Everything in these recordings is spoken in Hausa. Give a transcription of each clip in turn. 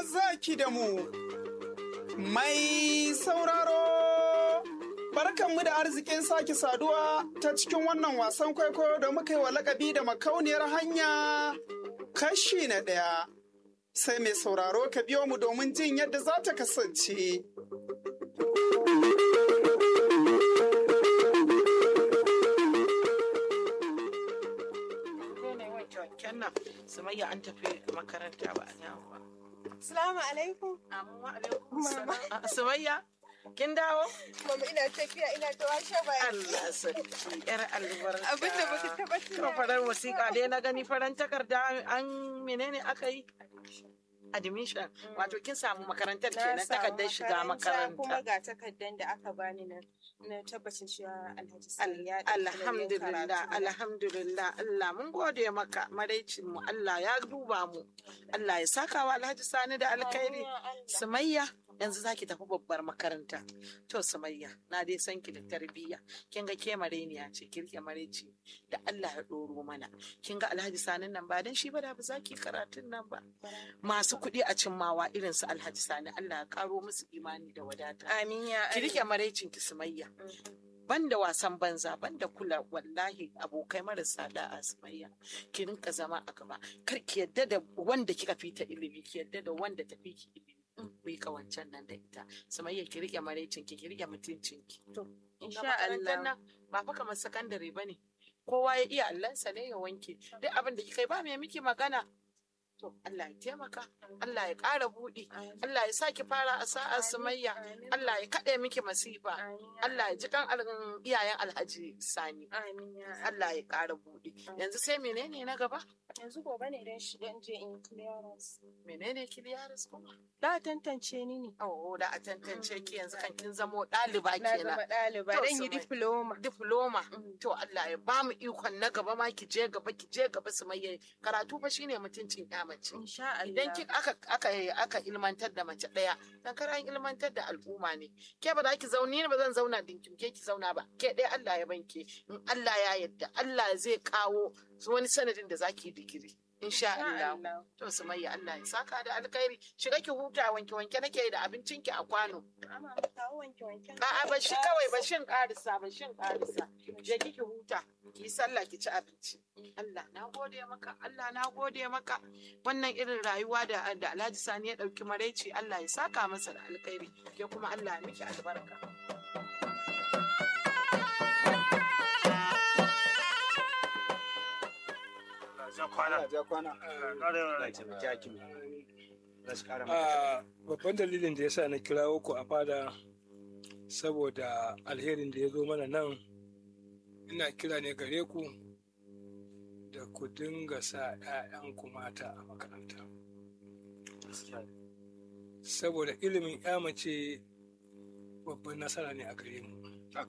zaki da mu. Mai sauraro, barkanmu da arzikin sake saduwa ta cikin wannan wasan kwaikwayo da muka yi wa lakabi da makauniyar hanya kashi na ɗaya. Sai mai sauraro ka biyo mu domin jin yadda za ta kasance. nan sumayya an tafi makaranta ba a yawo ba. Salamu alaikum. Amma alaikum salam. Sumayya kin dawo? Mama ina tafiya ina ta washe baki. Allah sarki yar albarka. Abin da baka taba To tuna. farar wasiƙa dai na gani faran takarda an menene aka yi? Admission. Wato kin samu makarantar Na kenan samu takardar shiga Kuma makaranta. ga takardar da aka bani na na tabbacin cewa Alhaji Al- Sani ya ɗauki nauyin Alhamdulillah, karatu na. alhamdulillah, Allah mun gode maka maraicin mu Allah ya duba mu. Allah ya saka wa Alhaji Sani da alkhairi. Amin ya Allah. Sumayya yanzu zaki tafi babbar makaranta. To Sumayya na dai san ki da tarbiyya. Kin ga ke mareniya ce kirke mareci da Allah ya ɗoro mana. Kin ga Alhaji Sani nan ba dan shi ba da ba za ki karatun nan ba. Masu kuɗi a cimmawa irin su Alhaji Sani Allah ya karo musu imani da wadata. Amin ya Ki Allah. rike maraicin ki Sumayya. Mhm. banda wasan banza banda kula wallahi abokai marasa da'a sumayya ki rinka zama a gaba kar ki yadda da wanda kika fita ilimi ki yadda da wanda ta fi ki ilimi ku yi kawancan nan da ita sumayya ki rike maraicin ki ki rike mutuncin ki to Insha makarantar Allah. nan ba fa kamar sakandare bane kowa ya iya allansa ne ya wanke duk abin da kika yi ba mai miki magana to Allah ya taimaka Allah ya ƙara buɗi Amin. Allah ya saki fara a sa'a sumayya Amin. Allah ya kaɗe miki masifa Amin ya Allah ya ji kan al- iyayen Alhaji Sani. Amin ya Allah. Allah ya ƙara buɗe. Yanzu sai menene na gaba? Yanzu gobe ne dan shi dan je in clearance. Menene kiliyaris kuma? Da tantance ni ne. Oh, da a tantance ki yanzu kan kin zamo ɗaliba Na zama kenan. ɗaliba To, dan yi Sumai. diploma. Diploma. Mm. To Allah ya ba mu ikon na gaba ma ki je gaba ki je gaba su mai karatu fa shine mutuncin ya mace. Insha Allah. Idan ki aka aka aka ilmantar da mace ɗaya, dan kar an ilmantar da al'umma ne. Ke ba za ki zauni ni ba zan zauna dinkin ke ki zauna ba. Ke ɗaya Allah ya banke. In Allah ya yarda Allah zai kawo wani sanadin da za ki yi digiri. Insha Insha Allah. Allah. To Sumayya Allah ya saka da alkhairi. Shiga ki huta wanke wanke nake da abincin ki a kwano. Ama kawo wanke wanke. A'a ba shi kawai ba shin karisa ba shin karisa. Je ki ki huta. Ki yi sallah ki ci abinci. Allah na gode maka. Allah na gode maka. Wannan irin rayuwa da da Alhaji Sani ya dauki maraici Allah ya saka masa da alkhairi. Ke kuma Allah ya miki albarka. ja kwana Allah ja kwana. ƙarar taimaki hakimi. a babban dalilin da ya sa na kirawo ku a fada saboda alherin da ya zo mana nan ina kira ne gare ku da ku dinga sa 'ya'yanku mata a makaranta saboda ilimin 'ya mace babban nasara ne a gare mu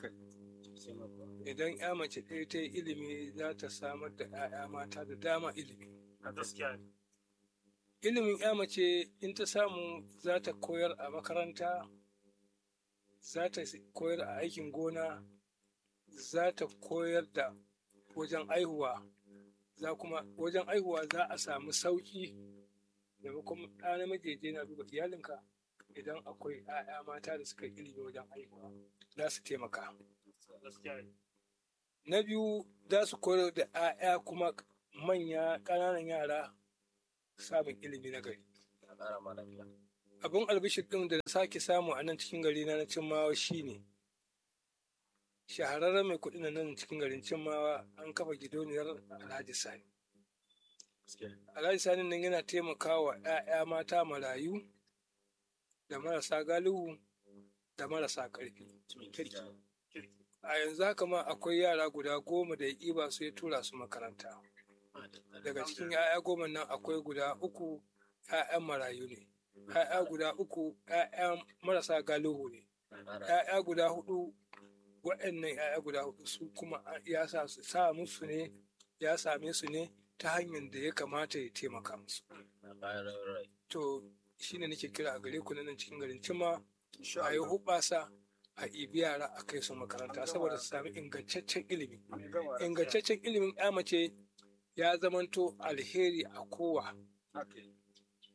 idan 'ya mace ɗaya ta yi ilimi za ta samar da 'ya'ya mata da dama ilimi a gaskiya ne ilimin ya mace in ta samu za ta koyar a makaranta za ta koyar a aikin gona za ta koyar da wajen aihuwa za kuma wajen aihuwa za a samu sauƙi maimakon ɗa namiji ya je na duba iyalinka idan akwai 'ya'ya mata da suka yi ilimi wajen aihuwa za su taimaka gaskiya ne na biyu za su koyar da 'ya'ya kuma manya ƙananan yara samun ilimi na gari abin albishir ɗin da na sake samu a nan cikin gari na na cimmawa shine shahararren mai kuɗi na nan cikin garin cimmawa an kafa gidauniyar alhaji sani alhaji sani nan yana taimakawa 'ya'ya mata marayu da marasa galihu da marasa ƙarfi a yanzu haka ma akwai yara guda goma da ya ƙiba su ya tura su makaranta daga cikin 'ya'ya goma nan akwai guda uku 'ya'yan marayu ne 'ya'ya guda uku 'ya'yan marasa galihu ne 'ya'ya guda hudu waɗannan 'ya'ya guda hudu su kuma ya sa su sa musu ne ya same su ne ta hanyar da ya kamata ya taimaka musu to shine nake kira a gare ku na nan cikin garin cima a yi hubasa a ibi yara a kai su makaranta saboda su sami ingantaccen ilimi ingantaccen ilimin ya mace ya zamanto alheri a kowa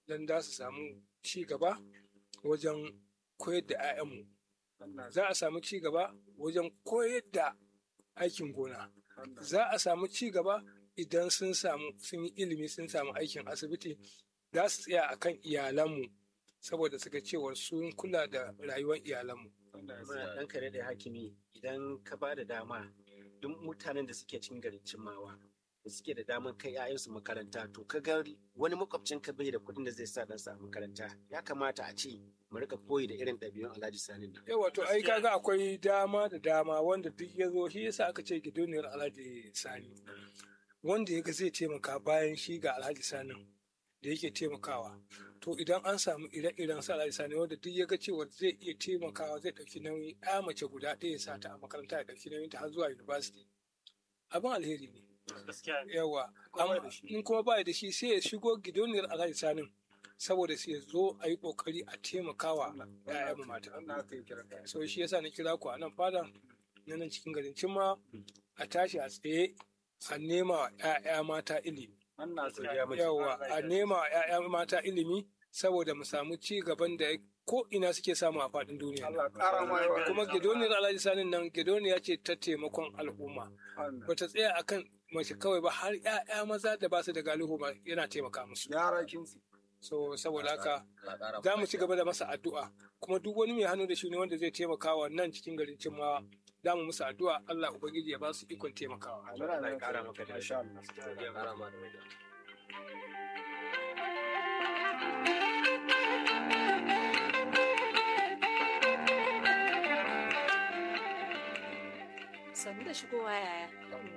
don za su samu ci gaba wajen koyar da 'ya'yanmu za a samu ci gaba wajen koyar da aikin gona za a samu ci gaba idan sun samu sun yi ilimi sun samu aikin asibiti za su tsaya akan iyalanmu saboda suka cewa sun kula da rayuwar iyalanmu ɗan kare da hakimi idan ka ba da dama duk mutanen da suke cikin garin cimmawa da suke da damar kai 'ya'yansu makaranta to ka ga wani makwabcin ka bai da kuɗin da zai sa ɗansa a makaranta ya kamata a ce mu rika koyi da irin ɗabi'un Alhaji Sani nan. yawa to ai kaga akwai dama da dama wanda duk ya zo shi yasa aka ce gidauniyar alhaji sani wanda ya ga zai taimaka bayan shi ga alhaji sanin da yake taimakawa to idan an samu ire-iren su alhaji sani wanda duk ya ga cewa zai iya taimakawa zai ɗauki nauyi ya mace guda ɗaya ya sa ta a makaranta ya ɗauki nauyin ta har zuwa university abin alheri ne gaskiya ne yawa Kuma amma da shi. in kuma ba da shi sai ya shigo gidauniyar alhaji sanin saboda sai ya zo a yi kokari a taimakawa ‘ya'yan mata so shi yasa na kira ku a nan fada na nan cikin garin cimma a tashi a tsaye a nema wa ‘ya'ya mata ilimi yawa a nema wa ‘ya'ya mata ilimi saboda mu samu ci gaban da ko ina suke samu a faɗin duniya kuma gidoniyar alhaji sanin nan gidoniya ce ta taimakon al'umma bata tsaya akan mace kawai ba har ‘ya'ya maza da ba su da galihu ba yana taimaka musu so saboda haka za mu ci gaba da masa addu'a kuma duk wani mai hannu da shi ne wanda zai taimaka wa nan cikin garin cimmawa za mu musu addu'a Allah ubangiji ya ba su ikon taimakawa Allah ya ƙara maka da Sannu da shigowa yaya.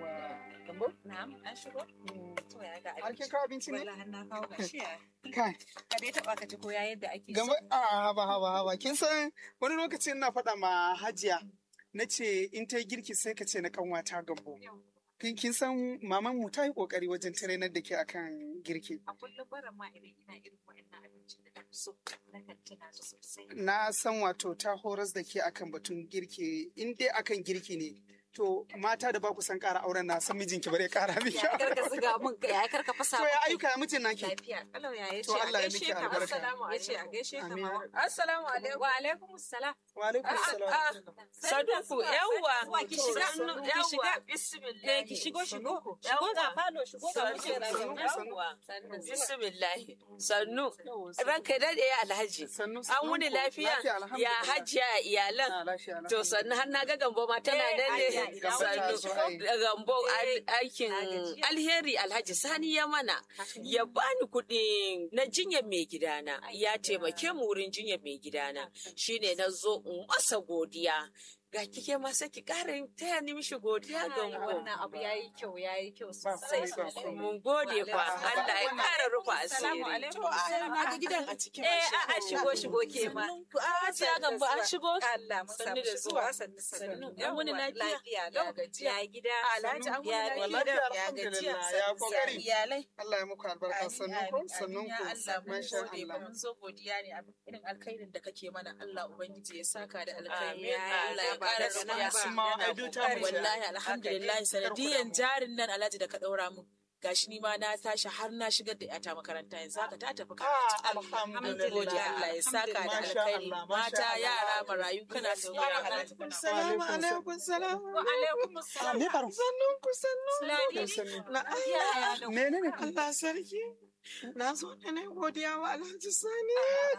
Na'am, an shigo? To ya ga Har kin kawo abinci ne? Wala har na kawo gashi ya. Kai, Ka dai taɓa ka ji ko ya yadda ake gaba a haba haba haba kin san wani lokacin ina faɗa ma hajiya na ce in ta yi girki sai ka ce na kanwata gambo. Kin kin san maman mu ta yi kokari wajen trainar da ke akan girki. A kullum barin ma idan ina irin wa'annan abincin da na fi so na kan tuna su sosai. Na san wato ta horas da ke akan batun girki in dai akan girki ne. To mata da ba ku san ƙara auren na san mijinki bare ƙara miki. Ya karka ziga mun ya karka fasa To ya mun ayyuka ya mijin naki. lafiya. Kalau ya yace To a Allah ya gaishe miki ka. albarka. Assalamu alaikum. Yace a gaishe ka Amin. mama. Assalamu alaikum. Wa alaikum assalam. Wa alaikum salam. Saduku yawwa Ki shiga Sannu, ki shiga yawwa bismillah Eh, ki shigo shigo. Sannu. Shigo ga falo shigo ga Sannu, kujera. sannu, yawwa Sannu. bismillah sannu ranka dade ya alhaji Sannu, an sannu wuni ku. lafiya Lafiya, ya alhamdulillah. hajiya iyalan Ah, lafiya, to alhamdulillah. sannu har na ga gambo ma tana Eh, nan ai, ne ai, Gambo ta sannu zo, ai. da gambo al- aikin Na gajiya. alheri alhaji sani ya mana ya bani kuɗin na jinyar mai gidana ya taimake mu wurin jinyar mai gidana shine na zo in masa godiya ga kike ma sai ki ƙara yin taya ni mishi godiya ga Ai, mu wannan abu yayi kyau yayi kyau Ba sosai komai, ba sosai. komai. mun gode fa Allah ya ƙara rufa Assalamu asiri alaikum. To, ai, na ga gidan a cikin Eh, a a shigo shigo ke ma. a ce a gamba an shigo Allah mun Sannu samu da shigowa zuwa. sannu Sannu. sannu. An wuni Yawwa, lafiya? Lafiya Yau ya gajiya. ya gida. Alhaji an wuni Ya lafiya? gida. Lafiya, Ya gajiya. alhamdulillah, ya kokari. Iyalai. Allah ya muku albarka sannun ku sannun ku Allah mun masha gode ba Allah mun zo godiya ne abin irin alkhairin da kake mana Allah ubangiji ya saka da Amin. alkhairi Allah ya Ba ƙara da rufiya Sun ma ai duk ta mu ce. wallahi alhamdulillah sanadiyan jarin nan alhaji da ka daura mu gashi ni ma na tashi har na shigar da yata makaranta yanzu haka ta tafi Ah, karatu alhamdulillah. gode Allah ya saka da Masha alkhairi Allah, masha mata Allah. yara marayu kana da wani Salamu alaikum salam. wa alaikum salam Me faru? Sannun ku sannu. Ladidi. Na Ya, ya, Menene? Allah sarki. Na zo da na godiya wa Alhaji Sani.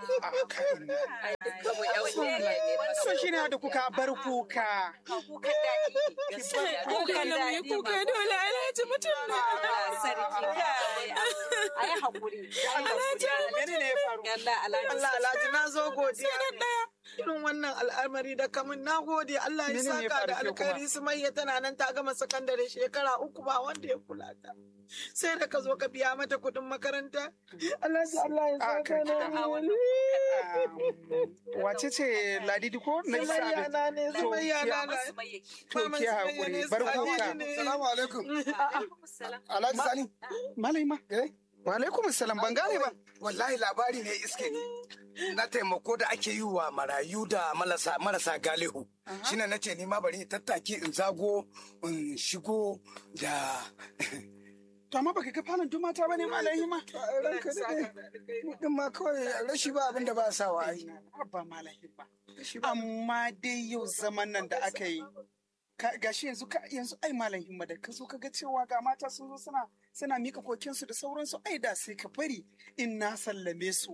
Kabo yan uwa. So shi ne da kuka bar kuka. kukan daɗi gaskiya Kuka na mu yi kuka dole Alhaji mutum ne. sarki a yi haƙuri Menene ya faru? Allah alhaji Allah Alhaji na zo godiya. Irin wannan al'amari da kamun na gode Allah ya Menene ya saka da faru ke kuma? alkhairi Sumayya tana nan ta gama sakandare shekara uku ba wanda ya kula ta. Sai da ka zo ka biya mata kuɗin makaranta. Alhaji Allah ya Ah, saka karki na da wani. Um, Wace ce Ladidi ko? Na isa Sumayya abin. na ne, To, Sumayya na ki- na. To ki haƙuri bar kuka. Salamu alaikum. Alhaji Sani. Malai ma. Eh? Wa alaikum salam ban gane ba. Wallahi labari ne iske ni. Na taimako da ake yi wa marayu da marasa, marasa galihu. Shine na ce ni ma bari in tattaki in zago in shigo da To amma baka ga falon duk mata bane malayi ma. ranka daɗe mu din ma kawai rashi ba abin da ba sa wa ai Ba malayi ba. Amma dai yau zaman nan da aka yi. ka- Gashi yanzu ka yanzu ai malam himma da ka zo ka ga cewa ga mata sun zo suna suna mika kokensu da sauransu ai da sai ka bari in na sallame su.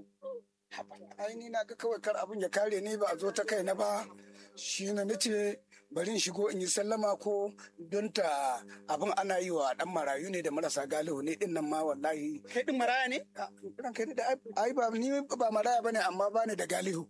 ai ni na ga kawai kar abin ya kare ni ba a zo ta kai na ba shi na nace bari in shigo in yi sallama ko don ta abin ana yi wa dan marayu ne da marasa galihu ne din nan ma wallahi Kai din maraya ne? Ah, ranka daɗe ai ai ba ni ba maraya bane amma bani da galihu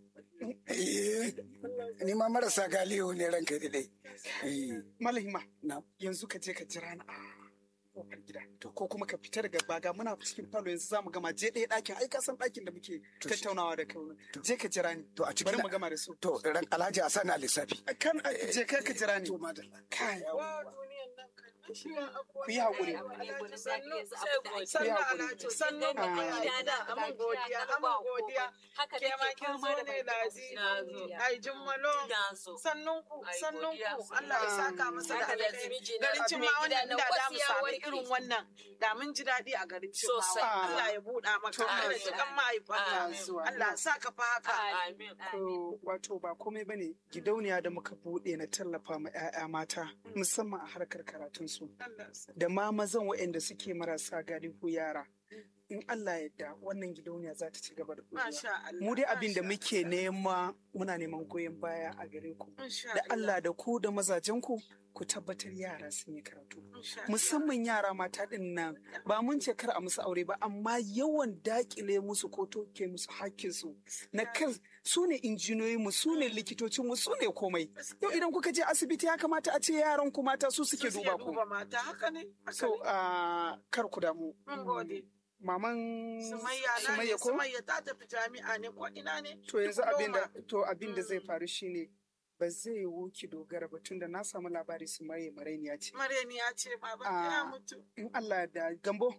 Eh, ni ma marasa galihu ne ranka daɗe Eh, Malam himma. na yanzu ka je ka jira ni a kofar gida ko kuma ka fita daga baga muna cikin falo yanzu zamu gama je ɗaya ɗakin ai ka san ɗakin da muke To shi- tattaunawa da kai je ka jira ni to a cikin bari mu gama da su to ran alhaji a sani a lissafi kan je kai ka jira ni to madalla kai Wa duniyan nan kan shi ya abuwa. ku yi haƙuri Sannu sannu alhaji sannu Ah. gida amin godiya amin godiya ke ma kin zo ne lazi ai jummalo sannun ku sannun ku Allah ya saka masa da alheri garin cin ma wannan da da mu samu irin wannan da mun ji daɗi a garin cin ma Sosai. Allah ya buɗa maka Allah ya kan mahaifanka Allah ya sa ka fa haka To, wato ba komai bane gidauniya da muka buɗe na tallafa ma 'ya'ya mata musamman a harkar karatunsu Allah ya sa. da ma mazan waɗanda suke marasa galihu yara in Allah yadda wannan gidauniya za ta ci gaba da ɗorewa. Masha Allah mu dai abin da masha muke nema muna neman goyon baya a gare ku Masha da Allah da ku da mazajen ku ku tabbatar yara sun yi karatu Masha Allah. musamman yara mata din nan ba mun ce kar a musu aure ba amma yawan dakile musu ko toke musu hakkinsu na kan su ne injiniyoyi mu su ne likitocin mu su ne komai yau idan kuka je asibiti ya kamata a ce yaran ku mata su suke Su duba ku duba mata haka ne haka so ne. ah, kar ku damu Mun gode. maman Sumayya na ne Sumayya ko Sumayya ta tafi jami'a ne ko ina ne? To yanzu abin da to abin da zai Mm. faru shine ba zai yiwu ki dogara ba tunda na samu labari su maye marainiya ce. Mareni ya ce baba Ah. ya mutu. In Allah da gambo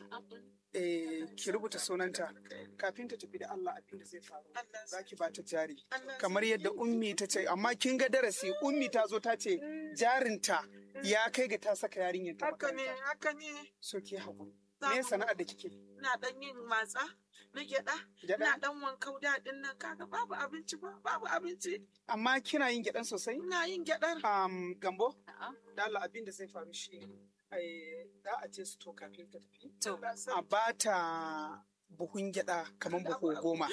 eh, ki rubuta sunanta kafin ta tafi da Allah abin da zai faru. Allah Za ki ba ta jari. Allah Kamar yadda ummi ta ce amma kin ga darasi ummi ta zo ta ce jarinta ya kai ga ta saka yarinyar ta haka ne makaranta. haka ne So ki haƙuri. Za Me mu- sana'ar da kike? ina dan yin matsa na gyaɗa ina Gyaɗa? dan wankan daɗin nan kaga babu abinci ba babu abinci Amma kina yin gyaɗan sosai? ina yin gyaɗar Um, gambo? Da Allah abin da zai faru shi ne. Za a je su to kafin ta tafi. a ba ta buhun gyada kamar buhu goma.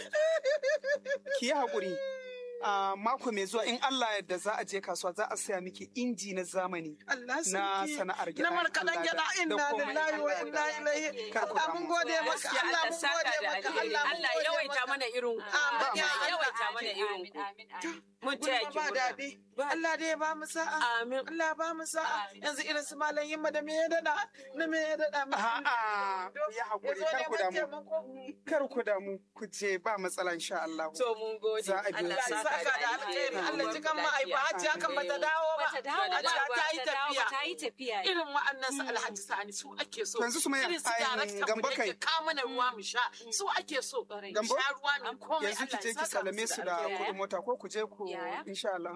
Ki yi haƙuri. A mako mai zuwa in Allah yadda za a je kasuwa za a saya miki inji na zamani Allah na sarki sana'ar gyada. na markaɗan Allah gyaɗa da- inna da komai. lillahi wa inna ilaihi Kar ku Allah mun damu. gode maka Gaskiya Allah Allah mun saka gode da maka alheri. Allah mun Allah gode yawaita maka. mana irin ku. Amin, Allah amin, yawaita mana irin ku. Mun taya Gulma ki ba murna. daɗi Allah dai ya ba mu sa'a Amin. Allah ya ba mu sa'a Amin. yanzu irin su malam yimma da me ya daɗa na me ya daɗa mu A'a, ku yi ya haƙuri, zo kar ku neman damu. taimako Kar ku damu, ku je ba matsala insha Allah. To mun gode. Za a biyo Allah ki. Allah saka saka da alheri Allah ji kan ma'aifa hajjiya kan bata dawo ba Bata dawo ba, Hajiya ta yi bata dawo ba, tafiya ta yi tafiya. irin wa'annan su alhaji sani su ake so To yanzu Sumayya, irin su ai, darakta mu Gambo da kai. ke kawo mana ruwa mu sha su ake so mu Gambo? sha ruwa mu komai Yanzu ki Allah je ya ki saka salame musu su da alheri. kuɗin mota ko ku je ku Yaya? insha Allah.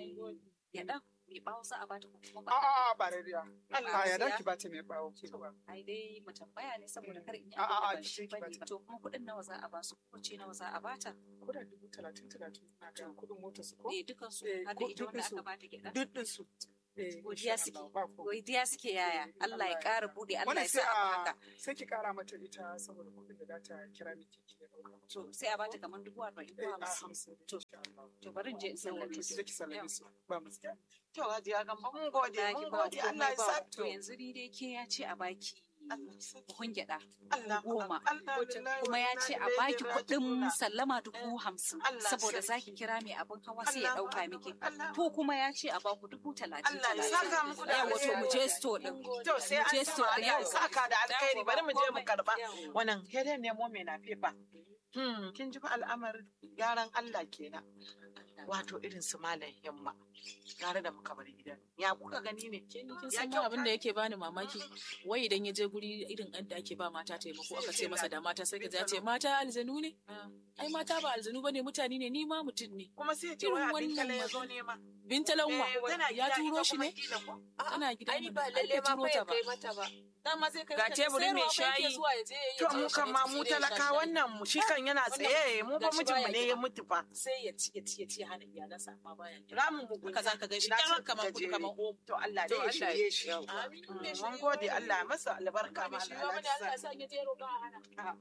Ya ɗan mai bawo za a bata ko kuma ba. A'a ba rariya. Allah A ya ya da ki ba ta mai bawo ki ba. Ai dai mu tambaya ne saboda kar in yi A'a, abin da a'a, ban ki shi je ki bane bata. ba. To kuma kuɗin nawa za a ba su ko ce nawa za a bata? Ko da dubu talatin talatin na ga kuɗin motar su ko? Eh dukan su Eh, har ko da ita wanda dukansu. aka bata gyaɗa. Duk ɗinsu. Eh, Godiya insha suke. Allah, ba komai. Godiya suke yaya. Allah ya ƙara buɗe Allah Wannan ya sai sa a a haka. sai ki kara mata ita saboda kuɗin da za ta kira miki ki ya dauka. To sai a bata kamar dubu arba'in Eh, ko a hamsin. hamsin To, insha Allah. to bari in je in Yawa, sallame to su. ki je ki sallame su. Ba matsala. to hajiya gamba mun gode Na ki mun ba gode Allah ya komai ba. sa To yanzu ni dai ke ya ce a baki Allah ya saki. buhun gyaɗa. Allah goma. Allah lillahi kuma wa ya inna ce a ilaihi baki kuɗin raji'una. sallama dubu hamsin Allah saboda sarki. zaki kira mai abin hawa sai ya Allahu ɗauka akbar, miki Allahu ko kuma ya ce a baku dubu talatin Allah ya talatin saka muku da yawa to mu je alheri. store din To sai mu je an store sama din Allah ya yawa saka da alkhairi bari mu je mu karba. Yawa. Wannan hede nemo mai na fefa. Hmm, kin ji fa al'amarin gyaran Allah kenan. Wato irin su malam himma. Tare da muka bar gidan. Ya kuka gani ne? kin Ya san ma abin da yake bani mamaki wai idan ya je guri irin an da ake ba mata taimako aka ce masa da mata sai ka ji ya ce mata aljanu ne ai mata ba aljanu bane mutane ne ni ma mutum ne Kuma sai ce wai Irin abin wannan kala ya ma- zo nema. bintalan Eh, wa tana ya gida turo ita shi kuma ne kila ko? tana gida ai mana, ba ai lalle bai ma turo fa ta ya ba kai mata ba dama sai kai Ga teburi mai shayi. To mu kan ma mu talaka wannan mu shi kan yana tsaye mu fa mijinmu ne ya mutu fa. sai ya ci ya ci ya ci hana iyalansa amma baya gida Ramin mu haka za ka gan shi Ina son kyamar kamar kudu gajere. kamar omo To Allah To dai ya Allah shirye ya- shi. Amin. Mm, Mun gode Allah ya masa albarka ma shi ma wani Allah ya sa ya je roƙa a hana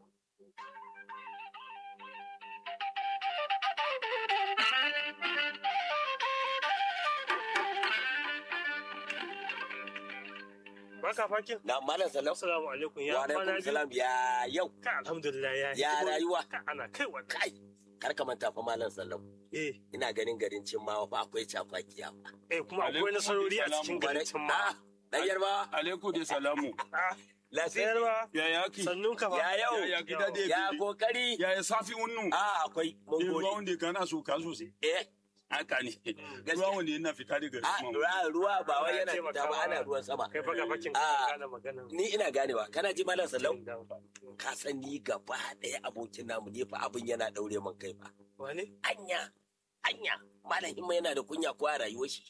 Baka fakin? Na malam salam. Assalamu alaikum ya Wa kwana alaikum biyu. salam ya yau. Ka alhamdulillah ya Ya rayuwa. Ka ana kai wannan. Kai. Kar ka manta fa malam salam. Eh, Ina ganin garin Cimmawa fa akwai cakwakiya. eh kuma akwai nasarori a cikin garin can ma. Dan yarba. Alaikum da salamu. Lafiya. Sayarwa. Ya yaki. Sannun ka Ya yau. Ya gida da Ya kokari. Ya ya safi wannan. A akwai mun Ruwa gode. wanda kana so ka sosai. Eh. Haka ne. Ruwa wanda yana fita daga A sama. ruwa ruwa ba wai yana Taimaka fita ba ma. ana ruwan sama. Kai baka fakin Ah. ka gane magana. Ni ina ganewa. Kana ji malam salam? Ka san ni gaba ɗaya abokin namu ne fa abin yana daure min kai fa. Wane? Anya. Anya. Malam Himma yana da kunya ko a rayuwar shi.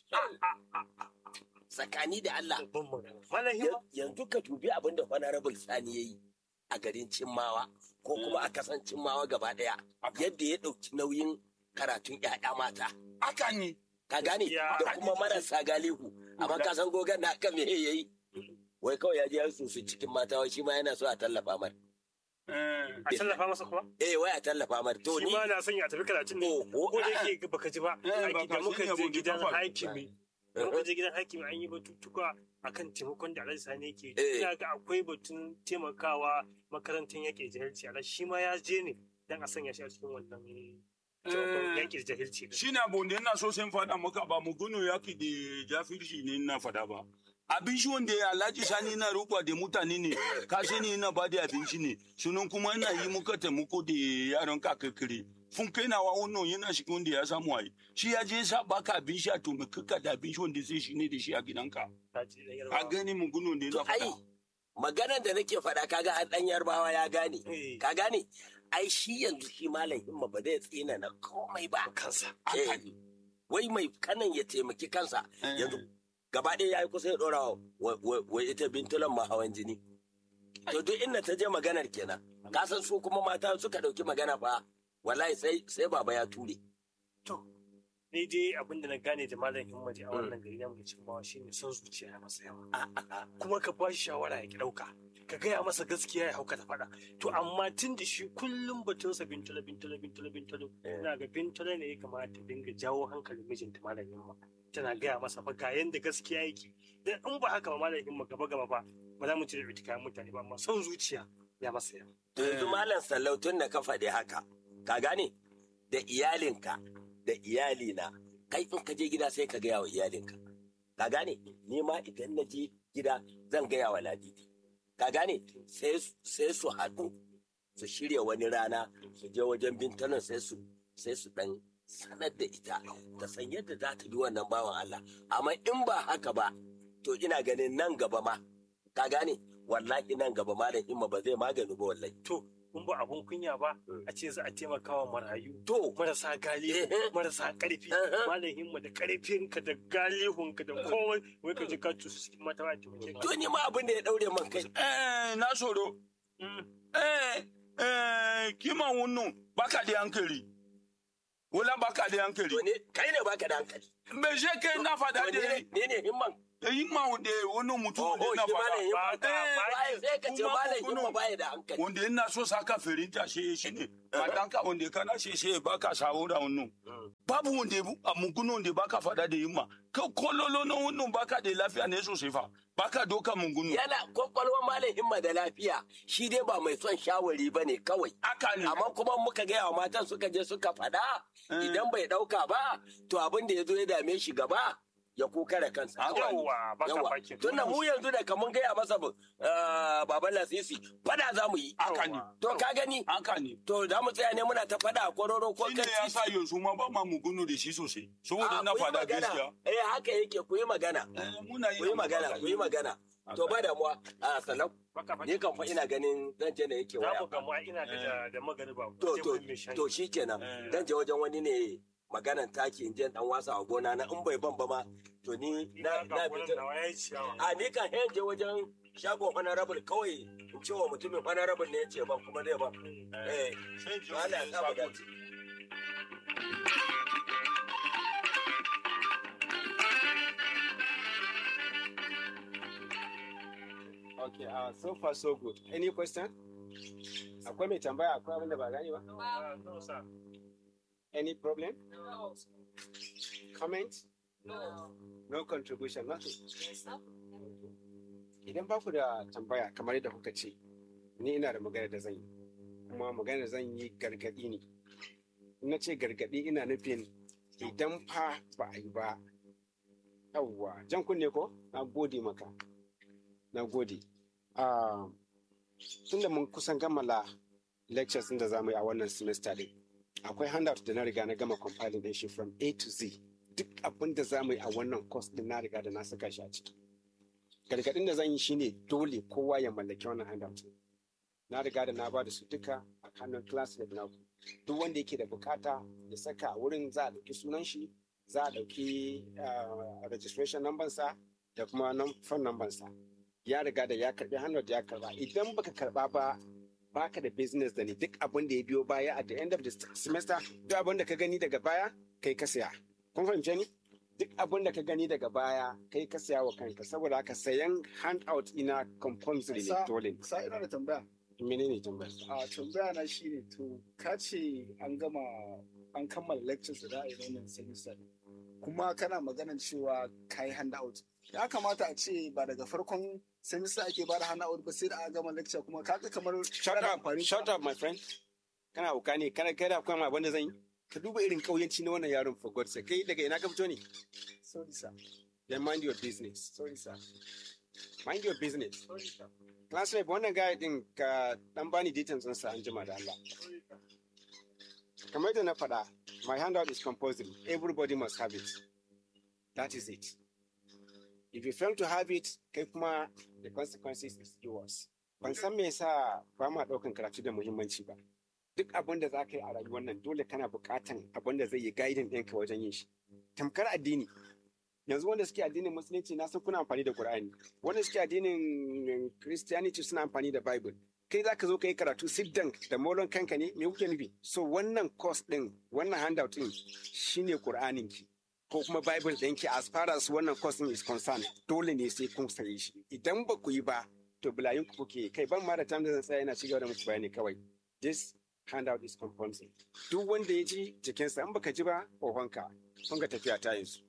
Tsakani da Allah. Babban magana. Malam Himma. yanzu ka dubi abin da honorable sani ya yi a garin cimmawa ko kuma a kasan cimmawa gaba daya yadda ya ɗauki nauyin karatun 'ya'ya mata Haka ne. ka gane Ya. da kuma marasa galihu amma ka san gogon da aka me ya yi wai kawai ya je ya susu cikin mata wai shi ma yana so a tallafa mar A tallafa masa kuma? eh wai a tallafa mar to Shi ni ma na son ya tafi karatun ne. Oho, Ko da a'a. yake baka ji ba. Eh, a ba gida ka muka sani je abin da gidan ta faru. hakimi. Da muka je gidan hakimi an yi batutuka akan taimakon da Alhaji Sani yake. Eh. Ina ga akwai batun taimakawa makarantar yaƙi da jahilci. Alhaji shi ma ya je ne dan a sanya shi a cikin wannan jawaban Eh. yaƙi da jahilci. din. Shi na bonde ina so sai fada maka ba mu gano yaki da jafirci ne ina fada ba. Abinci wanda ya alhaji sani na ruba da mutane ne, ka sani ina ba da abinci ne, sunan kuma ina yi muka taimako da yaron kakakire. Fun kai nawa wannan yana shi wanda ya samu ayi. Shi ya je sa baka abinci a to me kaka da abinci wanda sai shi ne da shi a gidanka. Ta ce da A yarbawa. gani mu gano da to ina ai fada. maganar da nake faɗa kaga an ɗan yarbawa ya gane Eh. ka gane ai shi yanzu shi malam himma ba zai tsina na komai ba Kansa. Haka Eh, ne. wai mai kanan ya taimaki kansa Eh. yanzu gaba ɗaya ya yi kusa ya ɗora wa wa- wa ita bintulan ma hawan jini to duk inda ta je maganar kenan ka san su kuma mata suka ɗauki magana fa wallahi sai sai baba ya ture To, ni dai abin da na gane da malam himmaji a wannan gari namu da cimmawa shine son zuciya ya masa yawa. Kuma ka ba shi shawara ya ki ɗauka. Ka gaya masa gaskiya ya hauka ta faɗa. To amma tun da shi kullum batunsa bintala bintala bintala bintala. Ina ga bintala ne ya kamata ta dinga jawo hankalin mijinta malam himma. Tana gaya masa fa ga yanda gaskiya yake. Dan in ba haka ba malam himma gaba gaba ba ba za mu ci da kayan mutane ba amma son zuciya ya masa yawa. to yanzu malam sallau tun da ka faɗi haka ka gane da iyalinka da iyalina kai in ka je gida sai ka gaya wa iyalinka ka gane ni ma idan na je gida zan gaya wa ladidi ka gane sai sai su haɗu su shirya wani rana su je wajen bintanan sai su sai su dan sanar da ita ta san yadda za ta bi wannan bawan Allah amma in ba haka ba to ina ganin nan gaba ma ka gane wallahi nan gaba malam imma ba zai magani ba wallahi To, kun ba abun kunya ba a ce za a taimaka wa marayu. to marasa galihu Eh. marasa karfi Eh. malam himma da karfinka da galihunka da komai wai ka ji ka tusu cikin mata ba ta mace to ni ma abin da ya daure man kai Eh, na soro. Eh, eh, kima wannan baka da hankali. Wala baka da hankali. to ne kai ne baka da hankali Me je kai na fada to da ne ne ne himman da yi ma wanda wani mutum oh wanda oh na shi malam himma fada. ba sai ka ce kuma malam kuno. himma baya da hankali Wanda ina so saka firinta shi shi ne. Matanka wanda kana shi shi baka sawo da wannan. Babu wanda a mugunan wanda baka fada da yimma. Ka kololo na wannan baka da lafiya ne sosai fa. Baka doka mungunu. yana kwakwalwar malam himma da lafiya shi dai ba mai son shawari ba ne kawai Haka ne. amma kuma muka gaya wa matan suka je suka faɗa idan bai ɗauka ba to abin da ya zo ya dame shi gaba ya kuka da kansa Haka ne. yawa baka yawa bakin tunda mu yanzu da kamun gaya masa uh, baban lasisi fada za mu yi Haka ne. to ka gani Haka ne. to za mu tsaya ne muna ta fada a kororo ko Shi ne kan ya sa yanzu ma ba ma mugunu da shi sosai. Saboda Ah, na ku yi fada magana. gaskiya. eh haka yake ku yi magana Eh, Muna yi ku yi magana ku yi magana to ba damuwa a salam baka ni bakin kan fa ina ganin zan je ne yake za waya mu gamu ina da da magariba to je to wurin mai shayi. to shikenan Eh. zan je wajen wani ne maganan taki in je dan wasa a gona na in bai ban ba ma to ni na na fita a ni kan hen je wajen shagon honorable kawai in ce wa mutumin honorable ne ya ce ban kuma zai ban eh Allah ya sa mu dace Okay, uh, so far so good. Any question? Akwai mai tambaya akwai abin da ba gani ba? No, sir. Any problem? No. Comment? No. No contribution, nothing. Yes, sir. Idan ba ku da tambaya kamar yadda kuka ce, ni ina da magana da zan yi. Kuma magana da zan yi gargaɗi ne. In na ce gargaɗi ina nufin idan fa ba a yi ba. Yawwa, jan kunne ko? Na gode maka. Na gode. Ah, Tun da mun kusan kammala lectures ɗin da za mu yi a wannan semester din. Akwai handout da na riga na gama compiling din shi from A to Z. Duk abin da za mu yi a wannan course din na riga da na saka shi a ciki. Gargaɗin da zan yi shine dole kowa ya mallaki wannan handout. Na riga da na ba da su duka a hannun classmate na Duk wanda yake da bukata ya saka a wurin za a ɗauki sunan shi, za a ɗauki ah, registration number sa da kuma num- phone number sa. Ya riga da ya karɓi handout ya karɓa. Idan baka karɓa ba baka da business da ni duk abin da ya biyo baya at the end of the semester duk abin da ka gani daga baya kai ka saya kun fahimce ni duk abin da ka gani daga baya kai ka saya wa kanka saboda haka sayan handout ina compulsory ne Sa- dole sa ina da tambaya menene tambayar a tambaya na shine to ka ce an gama an kammala lectures da za a yi wannan semester kuma kana maganan cewa ka yi handout ya kamata a ce ba daga farkon semester ake ba da handout ba sai da aka gama lecture kuma kaga kamar shut kana up amfani shut up my friend kana hauka ne kana kai da kuma abin da zan yi ka duba irin kauyanci na wannan yaron for god's sake kai daga ina ka fito ne sorry sir then mind your business sorry sir mind your business sorry sir classmate wannan guy din ka dan bani details ɗinsa an jima da Allah kamar yadda na faɗa my handout is compulsory everybody must have it that is it if you fail to have it kai kuma the consequences is yours ban san me yasa ba ma ɗaukan karatu da muhimmanci ba duk abin da za ka yi a rayuwar nan dole kana buƙatan abin da zai yi guiding ɗinka wajen yin shi tamkar addini yanzu wanda suke addinin musulunci na san kuna amfani da Qur'ani wanda suke addinin Christianity suna amfani da Bible kai za ka zo ka yi karatu siddan da molon kanka ne me kuke nufi so wannan course din wannan handout din shine Qur'anin ki ko kuma Bible ɗinki as far as wannan course din is concerned dole ne sai kun saye shi idan ba ku yi ba to bulayin ku kuke kai ban ma da time da zan tsaya ina cigaba da muku bayani kawai this handout is compulsory duk wanda ya ji jikinsa in baka ji ba ohonka kun ga tafiya ta yanzu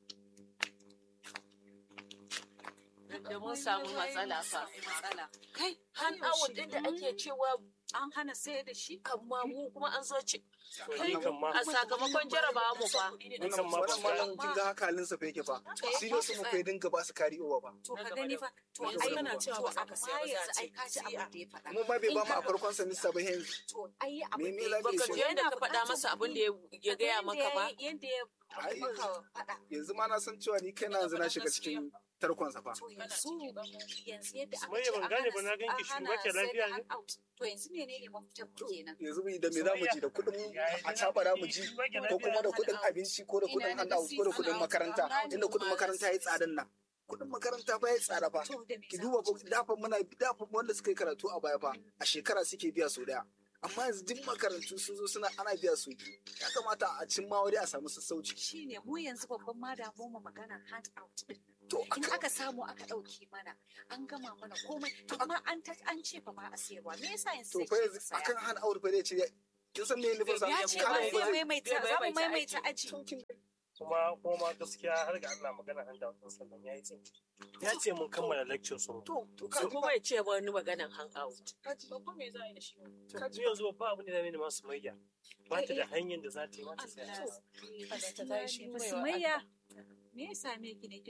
da mun samu matsala fa. Matsala. Kai, han awon din da ake cewa an hana sayar da shi amma mu kuma an zo ci. Kai, kan ma- a sakamakon jarabawa mu fa. wannan wannan malam kin ga haka halin sa fa yake fa serious mu kai dinga ba su kari over ba To ka gani fa. To Yanzu ai kana to cewa ba za ka amma siya ba za a yanzu ce ai ka ji abin da ya faɗa. mu ma bai ba mu a farkon semester ba yanzu To ai Me abin me da ya lafiya Baka shi? ji yadda ka faɗa masa abin da ya- ya gaya maka ba? Yanda ya Ai, maka faɗa. yanzu ma na san cewa ni kai na yanzu na shiga cikin tarkon sa fa To yanzu yanzu yadda aka Sumayya ce ban an gane hana ba na ganki an shi hana ba ke sai da lafiya ne? handout. To yanzu menene mafitan mu kenan? yanzu mu da me za mu ji da kuɗin a cabara mu ji ko kuma da kuɗin abinci ko da kuɗin handout ko da kuɗin makaranta inda kuɗin makaranta ya yi tsadan nan kuɗin makaranta ba ya tsada fa To da me ki za duba mu fa dafa muna dafa wanda suka yi karatu a baya fa a shekara suke biya sau daya amma yanzu duk makarantu sun zo suna ana biya su biyu. ya kamata a cin ma wani a samu sassauci shine mu yanzu babban ma damuwar mu maganar hand out din to in aka aka samu aka ɗauke mana an gama mana komai to amma an ta an ce fa ba a sayarwa me yasa yanzu to sai fa ce yanzu ka saya? akan hana aure fa zai ce kin san me nufin sa ya ce ba Kana zai yanzu- maimaita za mu maimaita aji kuma kuma gaskiya har ga Allah magana an da sallan yayi tsin ya ce mun kammala lecture su to to Sai kuma ya ce wani maganan hangout. Babba me za a yi da shi? kaji yanzu ba abin da zai nemi masu mayya ba ta da hanyar da za ta yi mata sai Allah. Sumayya me ya same ki ne